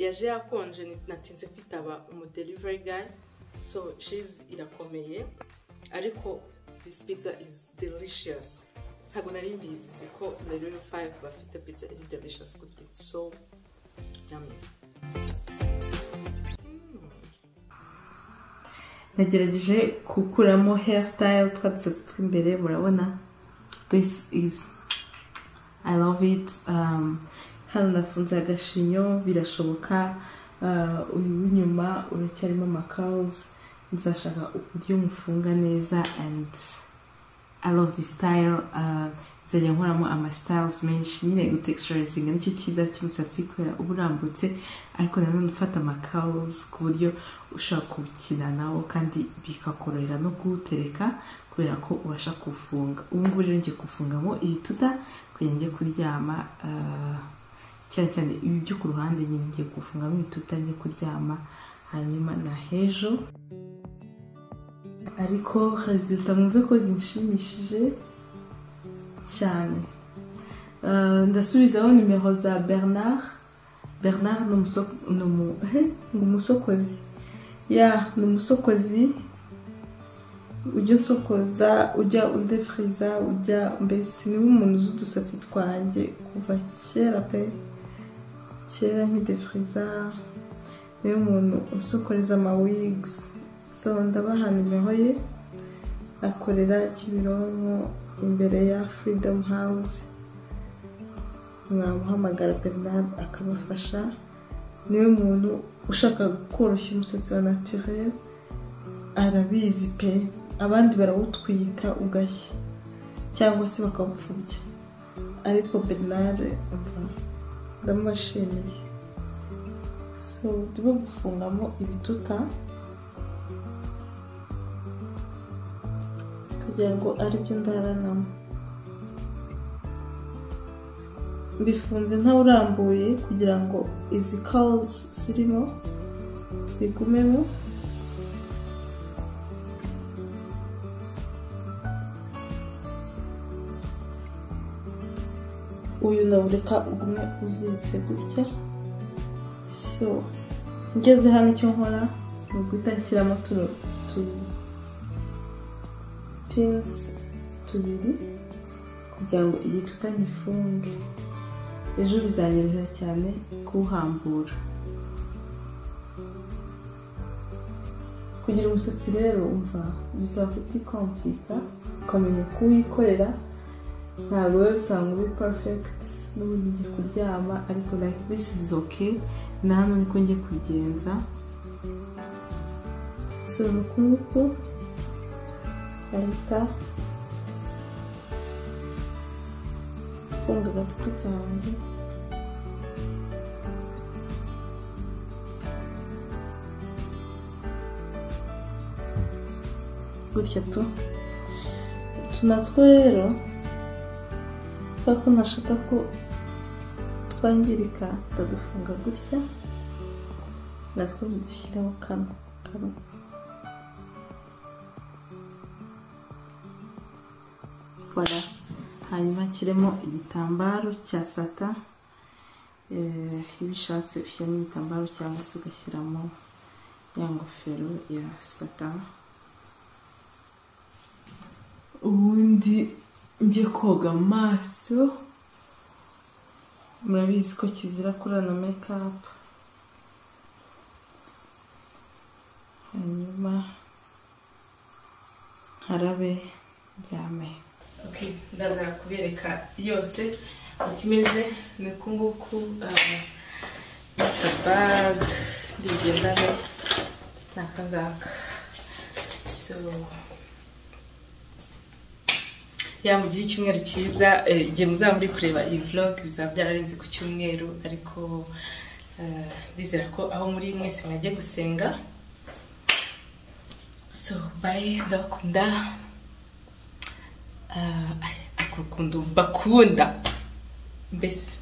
yaje yakonje natinze kwitaba umudelivari gayi so cizi irakomeye ariko disi pizza izi delishiyasi ntabwo nari mbizi ko na rero fayive bafite pizza iri delishiyasi kuko iti so yami nagerageje gukuramo hair style twa dusatsi tw'imbere murabona this is i love it um, hano nafunze agashinyo birashoboka uh, uyu w'inyuma uracyarimo curls nzashaka uburyo mufunga neza and i love this style uh, nzajya nkoramo ama styles menshi nyine gutexturizinga nicyo cyiza cy'umusatsi kubera uba urambutse ariko nanone ufata ama curls ku buryo ushobora kuwukina nawo kandi bikakorohera no kuwutereka kubera ko ubasha kuwufunga ubu ngubu rero ngiye kuwufungamo ibituta kugira njye kuryama uh, cyane cyane ibi byo ku ruhande nyine ngiye kuwufungamo ibituta njye kuryama hanyuma na hejo ariko rezita mwumve ko zinshimishije cyane Uh, ndasubizaho nimero za bernard bernard ni umuso- ni umu- ni umusokozi ya ni umusokozi ujya usokoza ujya udefiriza ujya mbese niwe umuntu uzi udusatsi twanjye kuva kera pe kera nkidefiriza niwe muntu usokoreza amawigs so ndabaha nimero ye akorera kimironko imbere ya freedom house mwamuhamagara bernard akabafasha niwe muntu ushaka koroshya umusatsi wa naturel arabizi pe abandi barawutwika ugashya cyangwa se bakawupfubya ariko bernard umva ndamubashimiye so turimo gufungamo ibituta kugira ngo aribyo ndaranamo bifunze ntawurambuye kugira ngo izi kawuzi zirimo zigumemo uyu ndawureka ugume uziritse gutya so ngeze hano icyo nkora ni uguhita nshyiramo tuno tu- pinsi tubiri kugira ngo igituta gifunge ejo bizanyorohera cyane kuwuhambura kugira umusatsi rero umva bizaba utikomplika ukamenya kuwikorera ntabwo rero usanga uri perfect n'ubundi ngiye kuryama ariko like this is okay na hano niko ngiye kubigenza so ni uku nguku ahita afunga agatutu kanjye gutya tu utu natwo rero kubera ko ntashaka ko twangirika ndadufunga gutya natwo ntidushyiraho kano kano voilà hanyuma nshyiremo igitambaro cya sata eh, iyo ushatse ushyiramo igitambaro cyangwa se ugashyiramo ya ngofero ya sata ubundi njye koga amaso murabizi ko kizira kurana mekapu hanyuma harabe ryame Okay, ndaza kubereka yose uko imeze ni uku nguku baga rigendana ni aka ngaka so ya mugire icyumweru cyiza eh, igihe muzaba muri kureba iyi vlog bizaba byararenze ku cyumweru ariko eh, ndizera ko aho muri mwese mwajya gusenga so bye ndabakunda Ah, ay, akunda bakunda mbese